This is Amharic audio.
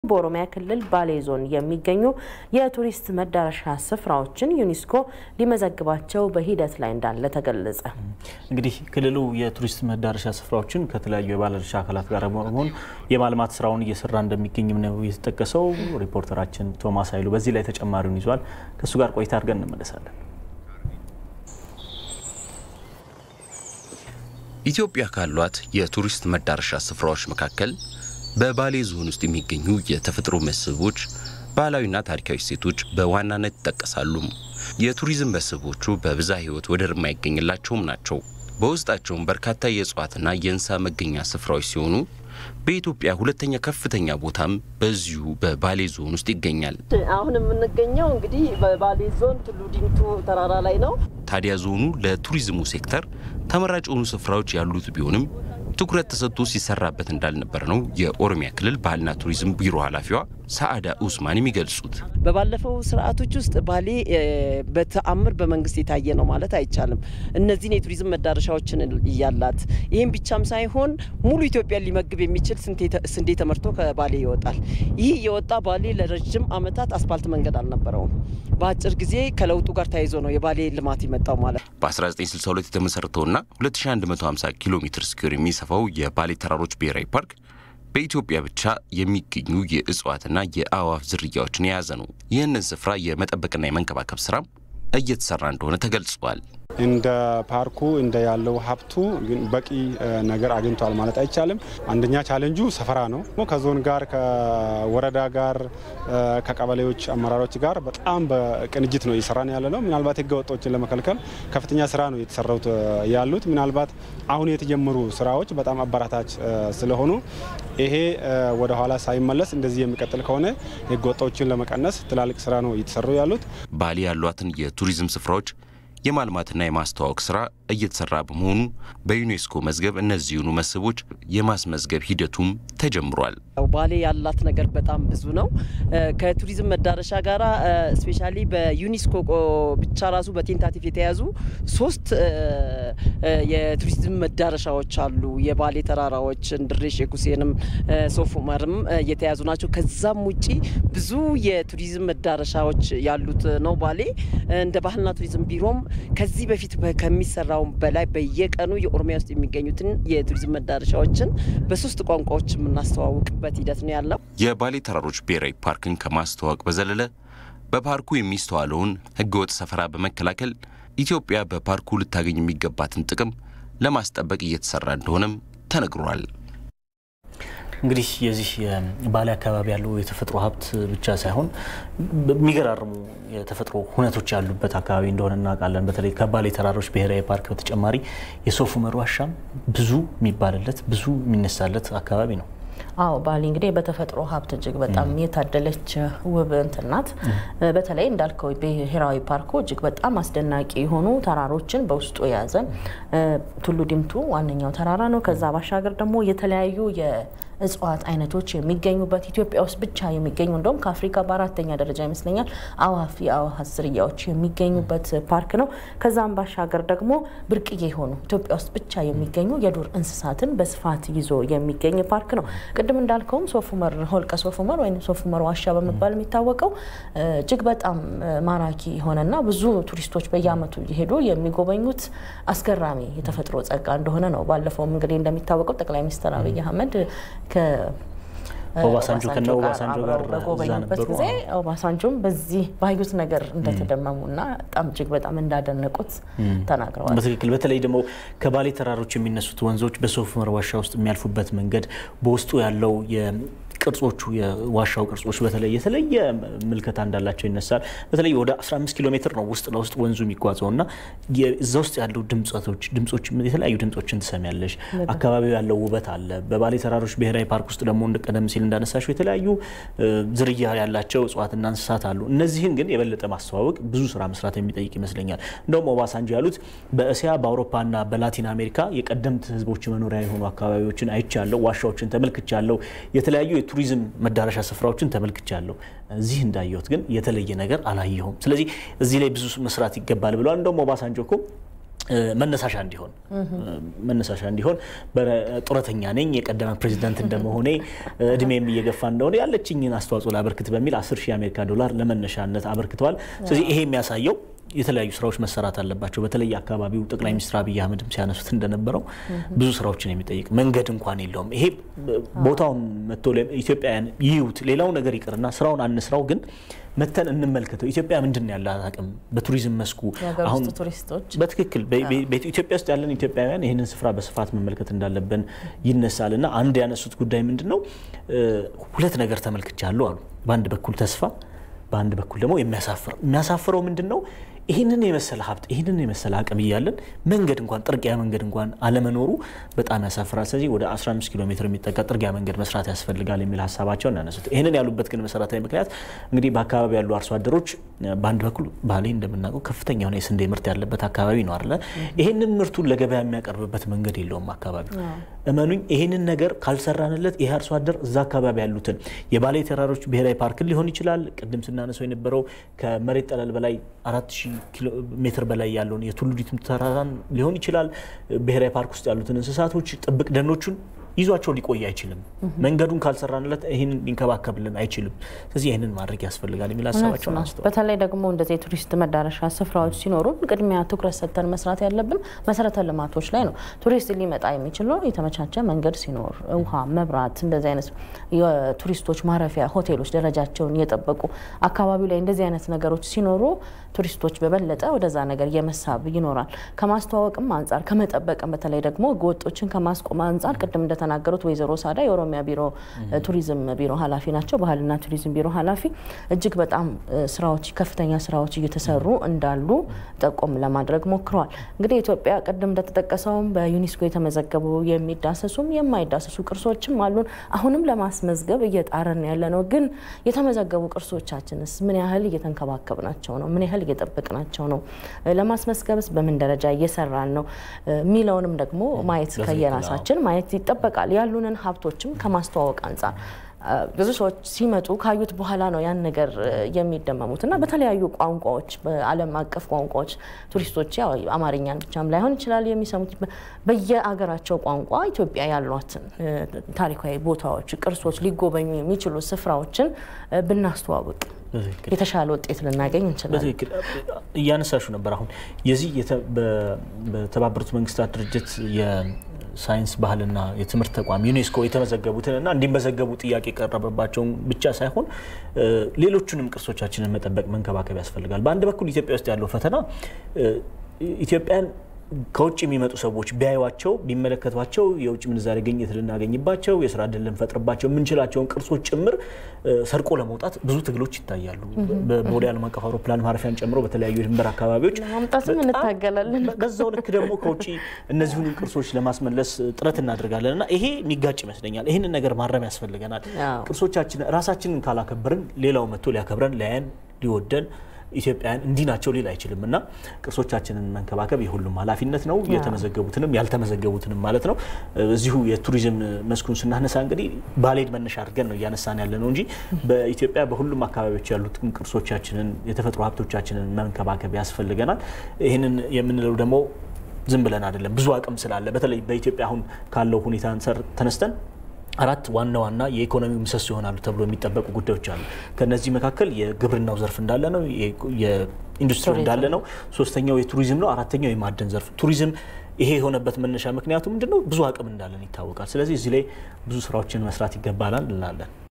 በኦሮሚያ ክልል ባሌ ዞን የሚገኙ የቱሪስት መዳረሻ ስፍራዎችን ዩኔስኮ ሊመዘግባቸው በሂደት ላይ እንዳለ ተገለጸ። እንግዲህ ክልሉ የቱሪስት መዳረሻ ስፍራዎችን ከተለያዩ የባለድርሻ አካላት ጋር በመሆን የማልማት ስራውን እየሰራ እንደሚገኝም ነው የተጠቀሰው። ሪፖርተራችን ቶማስ ኃይሉ በዚህ ላይ ተጨማሪውን ይዟል። ከእሱ ጋር ቆይታ አድርገን እንመለሳለን። ኢትዮጵያ ካሏት የቱሪስት መዳረሻ ስፍራዎች መካከል በባሌ ዞን ውስጥ የሚገኙ የተፈጥሮ መስህቦች፣ ባህላዊና ታሪካዊ እሴቶች በዋናነት ይጠቀሳሉ። የቱሪዝም መስህቦቹ በብዝሃ ሕይወት ወደር የማይገኝላቸውም ናቸው። በውስጣቸውም በርካታ የእጽዋትና የእንስሳ መገኛ ስፍራዎች ሲሆኑ በኢትዮጵያ ሁለተኛ ከፍተኛ ቦታም በዚሁ በባሌ ዞን ውስጥ ይገኛል። አሁን የምንገኘው እንግዲህ በባሌ ዞን ቱሉ ዲምቱ ተራራ ላይ ነው። ታዲያ ዞኑ ለቱሪዝሙ ሴክተር ተመራጭ የሆኑ ስፍራዎች ያሉት ቢሆንም ትኩረት ተሰጥቶ ሲሰራበት እንዳልነበር ነው የኦሮሚያ ክልል ባህልና ቱሪዝም ቢሮ ኃላፊዋ ሰአዳ ኡስማን የሚገልጹት። በባለፈው ስርዓቶች ውስጥ ባሌ በተአምር በመንግስት የታየ ነው ማለት አይቻልም። እነዚህን የቱሪዝም መዳረሻዎችን እያላት ይህም ብቻም ሳይሆን ሙሉ ኢትዮጵያን ሊመግብ የሚችል ስንዴ ተመርቶ ከባሌ ይወጣል። ይህ የወጣ ባሌ ለረጅም ዓመታት አስፓልት መንገድ አልነበረውም። በአጭር ጊዜ ከለውጡ ጋር ተያይዞ ነው የባሌ ልማት የመጣው ማለት በ1962 የተመሰረተውና 2150 ኪሎ ሜትር ስኩዌር የሚሰፋው የባሌ ተራሮች ብሔራዊ ፓርክ በኢትዮጵያ ብቻ የሚገኙ የእጽዋትና የአእዋፍ ዝርያዎችን የያዘ ነው። ይህንን ስፍራ የመጠበቅና የመንከባከብ ስራም እየተሰራ እንደሆነ ተገልጿል። እንደ ፓርኩ እንደ ያለው ሀብቱ ግን በቂ ነገር አግኝቷል ማለት አይቻልም። አንደኛ ቻሌንጁ ሰፈራ ነው። ከዞን ጋር ከወረዳ ጋር ከቀበሌዎች አመራሮች ጋር በጣም በቅንጅት ነው እየሰራን ያለ ነው። ምናልባት ህገ ወጦችን ለመከልከል ከፍተኛ ስራ ነው የተሰራውት ያሉት። ምናልባት አሁን የተጀመሩ ስራዎች በጣም አበራታች ስለሆኑ ይሄ ወደ ኋላ ሳይመለስ እንደዚህ የሚቀጥል ከሆነ ህገ ወጦችን ለመቀነስ ትላልቅ ስራ ነው እየተሰሩ ያሉት። ባሌ ያሏትን የቱሪዝም ስፍራዎች የማልማትና የማስተዋወቅ ስራ እየተሰራ በመሆኑ በዩኔስኮ መዝገብ እነዚሁኑ መስህቦች የማስመዝገብ ሂደቱም ተጀምሯል። ባሌ ያላት ነገር በጣም ብዙ ነው። ከቱሪዝም መዳረሻ ጋር ስፔሻሊ በዩኔስኮ ብቻ ራሱ በቴንታቲቭ የተያዙ ሶስት የቱሪዝም መዳረሻዎች አሉ። የባሌ ተራራዎች እንድሬ ሼክ ሁሴንም ሶፍ ዑመርም የተያዙ ናቸው። ከዛም ውጪ ብዙ የቱሪዝም መዳረሻዎች ያሉት ነው ባሌ እንደ ባህልና ቱሪዝም ቢሮም ከዚህ በፊት ከሚሰራው በላይ በየቀኑ የኦሮሚያ ውስጥ የሚገኙትን የቱሪዝም መዳረሻዎችን በሶስት ቋንቋዎች የምናስተዋውቅበት ሂደት ነው ያለው። የባሌ ተራሮች ብሔራዊ ፓርክን ከማስተዋወቅ በዘለለ በፓርኩ የሚስተዋለውን ሕገወጥ ሰፈራ በመከላከል ኢትዮጵያ በፓርኩ ልታገኝ የሚገባትን ጥቅም ለማስጠበቅ እየተሰራ እንደሆነም ተነግሯል። እንግዲህ የዚህ የባሌ አካባቢ ያለው የተፈጥሮ ሀብት ብቻ ሳይሆን የሚገራርሙ የተፈጥሮ ሁነቶች ያሉበት አካባቢ እንደሆነ እናውቃለን። በተለይ ከባሌ ተራሮች ብሔራዊ ፓርክ በተጨማሪ የሶፍ ዑመር ዋሻም ብዙ የሚባልለት ብዙ የሚነሳለት አካባቢ ነው። አዎ ባሌ እንግዲህ በተፈጥሮ ሀብት እጅግ በጣም የታደለች ውብ እንትን ናት። በተለይ እንዳልከው ብሔራዊ ፓርኩ እጅግ በጣም አስደናቂ የሆኑ ተራሮችን በውስጡ የያዘ ቱሉ ዲምቱ ዋነኛው ተራራ ነው። ከዛ ባሻገር ደግሞ የተለያዩ እጽዋት አይነቶች የሚገኙበት ኢትዮጵያ ውስጥ ብቻ የሚገኙ እንደውም ከአፍሪካ በአራተኛ ደረጃ ይመስለኛል አዋፍ የአዋፋት ዝርያዎች የሚገኙበት ፓርክ ነው። ከዛም ባሻገር ደግሞ ብርቅዬ የሆኑ ኢትዮጵያ ውስጥ ብቻ የሚገኙ የዱር እንስሳትን በስፋት ይዞ የሚገኝ ፓርክ ነው። ቅድም እንዳልከውም ሶፍ ዑመር ሆልቀ ሶፍ ዑመር ወይም ሶፍ ዑመር ዋሻ በመባል የሚታወቀው እጅግ በጣም ማራኪ የሆነና ብዙ ቱሪስቶች በየዓመቱ እየሄዱ የሚጎበኙት አስገራሚ የተፈጥሮ ጸጋ እንደሆነ ነው። ባለፈውም እንግዲህ እንደሚታወቀው ጠቅላይ ሚኒስትር አብይ አህመድ ኦባሳንጆ ከነ ኦባሳንጆ ጋር በጎበኙበት ጊዜ ኦባሳንጆም በዚህ ባዩት ነገር እንደተደመሙና በጣም እጅግ በጣም እንዳደነቁት ተናግረዋል። በትክክል በተለይ ደግሞ ከባሌ ተራሮች የሚነሱት ወንዞች በሶፍ ዑመር ዋሻ ውስጥ የሚያልፉበት መንገድ በውስጡ ያለው ቅርጾቹ የዋሻው ቅርጾች በተለይ የተለየ ምልከታ እንዳላቸው ይነሳል። በተለይ ወደ 15 ኪሎ ሜትር ነው ውስጥ ለውስጥ ወንዙ የሚጓዘው እና እዛ ውስጥ ያለው ድምጸቶች ድምጾች የተለያዩ ድምጾችን ትሰሚያለሽ። አካባቢው ያለው ውበት አለ። በባሌ ተራሮች ብሔራዊ ፓርክ ውስጥ ደግሞ ቀደም ሲል እንዳነሳሽው የተለያዩ ዝርያ ያላቸው እጽዋትና እንስሳት አሉ። እነዚህን ግን የበለጠ ማስተዋወቅ ብዙ ስራ መስራት የሚጠይቅ ይመስለኛል። እንደውም ኦባሳንጆ ያሉት በእስያ በአውሮፓና በላቲን አሜሪካ የቀደምት ህዝቦች መኖሪያ የሆኑ አካባቢዎችን አይቻለሁ፣ ዋሻዎችን ተመልክቻለሁ፣ የተለያዩ የቱሪዝም መዳረሻ ስፍራዎችን ተመልክቻለሁ። እዚህ እንዳየሁት ግን የተለየ ነገር አላየሁም። ስለዚህ እዚህ ላይ ብዙ መስራት ይገባል ብለዋል። እንደውም ኦባሳንጆ እኮ መነሳሻ እንዲሆን መነሳሻ እንዲሆን ጡረተኛ ነኝ የቀደመ ፕሬዚዳንት እንደመሆኔ እድሜም እየገፋ እንደሆነ ያለችኝን አስተዋጽኦ ላበርክት በሚል 10 ሺህ የአሜሪካ ዶላር ለመነሻነት አበርክተዋል። ስለዚህ ይሄ የሚያሳየው የተለያዩ ስራዎች መሰራት አለባቸው። በተለይ አካባቢው ጠቅላይ ሚኒስትር አብይ አህመድም ሲያነሱት እንደነበረው ብዙ ስራዎችን የሚጠይቅ መንገድ እንኳን የለውም። ይሄ ቦታውን መጥቶ ኢትዮጵያውያን ይዩት፣ ሌላው ነገር ይቅርና ስራውን አንስራው፣ ግን መተን እንመልከተው። ኢትዮጵያ ምንድን ነው ያላት አቅም በቱሪዝም መስኩ አሁን ቱሪስቶች በትክክል ኢትዮጵያ ውስጥ ያለን ኢትዮጵያውያን ይህንን ስፍራ በስፋት መመልከት እንዳለብን ይነሳል እና አንድ ያነሱት ጉዳይ ምንድን ነው ሁለት ነገር ተመልክቻለሁ አሉ። በአንድ በኩል ተስፋ በአንድ በኩል ደግሞ የሚያሳፍር የሚያሳፍረው ምንድን ነው? ይህንን የመሰለ ሀብት ይህንን የመሰለ አቅም እያለን መንገድ እንኳን ጥርጊያ መንገድ እንኳን አለመኖሩ በጣም ያሳፍራል። ስለዚህ ወደ 15 ኪሎ ሜትር የሚጠጋ ጥርጊያ መንገድ መስራት ያስፈልጋል የሚል ሀሳባቸውን ያነሱት። ይህንን ያሉበት ግን መሰረታዊ ምክንያት እንግዲህ በአካባቢ ያሉ አርሶ አደሮች በአንድ በኩል ባሌ እንደምናውቀው ከፍተኛ የሆነ የስንዴ ምርት ያለበት አካባቢ ነው አለ። ይህንን ምርቱን ለገበያ የሚያቀርብበት መንገድ የለውም አካባቢው። እመኑኝ ይህንን ነገር ካልሰራንለት ይህ አርሶ አደር እዛ አካባቢ ያሉትን የባሌ ተራሮች ብሔራዊ ፓርክን ሊሆን ይችላል ቅድም ስናነሰው የነበረው ከመሬት ጠለል በላይ አራት ሺህ ኪሎ ሜትር በላይ ያለውን የቱሉ ዲምቱ ተራራን ሊሆን ይችላል። ብሔራዊ ፓርክ ውስጥ ያሉትን እንስሳቶች፣ ጥብቅ ደኖቹን ይዟቸው ሊቆይ አይችልም። መንገዱን ካልሰራንለት ይህን ሊንከባከብልን አይችልም። ስለዚህ ይህንን ማድረግ ያስፈልጋል የሚል ሀሳባቸውን አንስተዋል። በተለይ ደግሞ እንደዚህ የቱሪስት መዳረሻ ስፍራዎች ሲኖሩን ቅድሚያ ትኩረት ሰጥተን መስራት ያለብን መሰረተ ልማቶች ላይ ነው። ቱሪስት ሊመጣ የሚችለው የተመቻቸ መንገድ ሲኖር፣ ውሃ፣ መብራት፣ እንደዚህ አይነት የቱሪስቶች ማረፊያ ሆቴሎች ደረጃቸውን የጠበቁ አካባቢው ላይ እንደዚህ አይነት ነገሮች ሲኖሩ ቱሪስቶች በበለጠ ወደዛ ነገር የመሳብ ይኖራል። ከማስተዋወቅም አንጻር ከመጠበቅም በተለይ ደግሞ ህገወጦችን ከማስቆም አንጻር ቅድም እንደተናገሩት ወይዘሮ ሳዳ የኦሮሚያ ቢሮ ቱሪዝም ቢሮ ኃላፊ ናቸው። ባህልና ቱሪዝም ቢሮ ኃላፊ እጅግ በጣም ስራዎች ከፍተኛ ስራዎች እየተሰሩ እንዳሉ ጠቆም ለማድረግ ሞክረዋል። እንግዲህ ኢትዮጵያ ቅድም እንደተጠቀሰውም በዩኔስኮ የተመዘገቡ የሚዳሰሱም የማይዳሰሱ ቅርሶችም አሉን። አሁንም ለማስመዝገብ እየጣረን ያለ ነው። ግን የተመዘገቡ ቅርሶቻችንስ ምን ያህል እየተንከባከብናቸው ነው? ምን ያህል እየጠበቅናቸው ነው? ለማስመዝገብስ በምን ደረጃ እየሰራን ነው የሚለውንም ደግሞ ማየት ከየራሳችን ማየት ይጠበቃል። ያሉንን ሀብቶችም ከማስተዋወቅ አንጻር ብዙ ሰዎች ሲመጡ ካዩት በኋላ ነው ያን ነገር የሚደመሙት እና በተለያዩ ቋንቋዎች በዓለም አቀፍ ቋንቋዎች ቱሪስቶች ያው አማርኛን ብቻም ላይሆን ይችላል የሚሰሙት በየአገራቸው ቋንቋ ኢትዮጵያ ያሏትን ታሪካዊ ቦታዎች፣ ቅርሶች፣ ሊጎበኙ የሚችሉ ስፍራዎችን ብናስተዋውቅ የተሻለ ውጤት ልናገኝ እንችላለን። በትክክል እያነሳሹ ነበር። አሁን የዚህ በተባበሩት መንግስታት ድርጅት የሳይንስ ባህልና የትምህርት ተቋም ዩኔስኮ የተመዘገቡትን እና እንዲመዘገቡ ጥያቄ የቀረበባቸውን ብቻ ሳይሆን ሌሎቹንም ቅርሶቻችንን መጠበቅ መንከባከብ ያስፈልጋል። በአንድ በኩል ኢትዮጵያ ውስጥ ያለው ፈተና ኢትዮጵያን ከውጭ የሚመጡ ሰዎች ቢያዩቸው ቢመለከቷቸው የውጭ ምንዛሬ ግኝት ልናገኝባቸው የስራ እድል ልንፈጥርባቸው የምንችላቸውን ቅርሶች ጭምር ሰርቆ ለመውጣት ብዙ ትግሎች ይታያሉ። በቦሌ ዓለም አቀፍ አውሮፕላን ማረፊያን ጨምሮ በተለያዩ የድንበር አካባቢዎች ለማምጣትም እንታገላለን። በዛው ልክ ደግሞ ከውጭ እነዚሁን ቅርሶች ለማስመለስ ጥረት እናደርጋለን እና ይሄ የሚጋጭ ይመስለኛል። ይህንን ነገር ማረም ያስፈልገናል። ቅርሶቻችን ራሳችንን ካላከበርን ሌላው መጥቶ ሊያከብረን ሊያየን ሊወደን ኢትዮጵያውያን እንዲህ ናቸው ሊል አይችልም እና ቅርሶቻችንን መንከባከብ የሁሉም ኃላፊነት ነው። የተመዘገቡትንም ያልተመዘገቡትንም ማለት ነው። እዚሁ የቱሪዝም መስኩን ስናነሳ እንግዲህ ባሌን መነሻ አድርገን ነው እያነሳን ያለ ነው እንጂ በኢትዮጵያ በሁሉም አካባቢዎች ያሉትን ቅርሶቻችንን የተፈጥሮ ሀብቶቻችንን መንከባከብ ያስፈልገናል። ይህንን የምንለው ደግሞ ዝም ብለን አይደለም። ብዙ አቅም ስላለ በተለይ በኢትዮጵያ አሁን ካለው ሁኔታ ተነስተን አራት ዋና ዋና የኢኮኖሚ ምሰሶ ይሆናሉ ተብሎ የሚጠበቁ ጉዳዮች አሉ። ከነዚህ መካከል የግብርናው ዘርፍ እንዳለ ነው፣ የኢንዱስትሪ እንዳለ ነው፣ ሶስተኛው የቱሪዝም ነው፣ አራተኛው የማዕድን ዘርፍ። ቱሪዝም ይሄ የሆነበት መነሻ ምክንያቱ ምንድነው? ብዙ አቅም እንዳለን ይታወቃል። ስለዚህ እዚህ ላይ ብዙ ስራዎችን መስራት ይገባናል እንላለን።